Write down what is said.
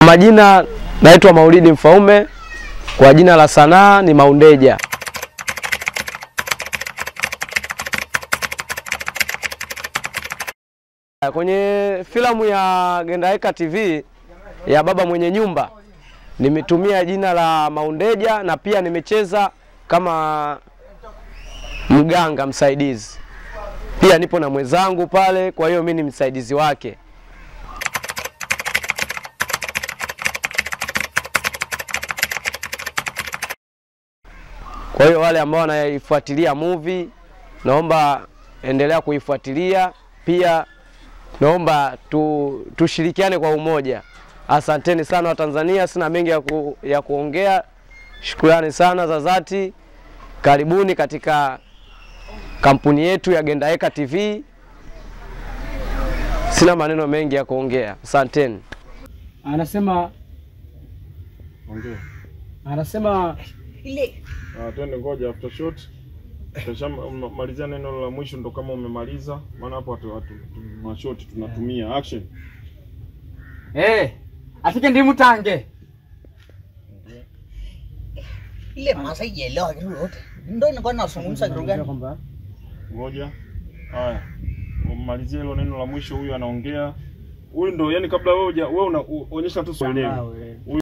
majina naitwa Maulidi Mfaume, kwa jina la sanaa ni Maundeja. Kwenye filamu ya Gendaeka TV ya Baba Mwenye Nyumba nimetumia jina la Maundeja na pia nimecheza kama mganga msaidizi. Pia nipo na mwenzangu pale, kwa hiyo mimi ni msaidizi wake. Kwa hiyo wale ambao wanaifuatilia movie, naomba endelea kuifuatilia. Pia naomba tu, tushirikiane kwa umoja. Asanteni sana Watanzania, sina mengi ya, ku, ya kuongea. Shukrani sana za dhati, karibuni katika kampuni yetu ya Gendaeka TV. Sina maneno mengi ya kuongea, asanteni. Anasema Ongea. anasema ile Ah, twende ngoja after shot. Tutashamalizia neno la mwisho ndo kama umemaliza, maana hapo watu watu mashoti tunatumia action. eh, afike ndi mutange ile masa ielewa kitu yote ndo inakuwa nazungumza kitu gani kwamba Ngoja. Haya. Umalizie hilo neno la mwisho huyu anaongea. Huyu ndo yani kabla wewe huja- wewe unaonyesha tu swali. Sawa, we.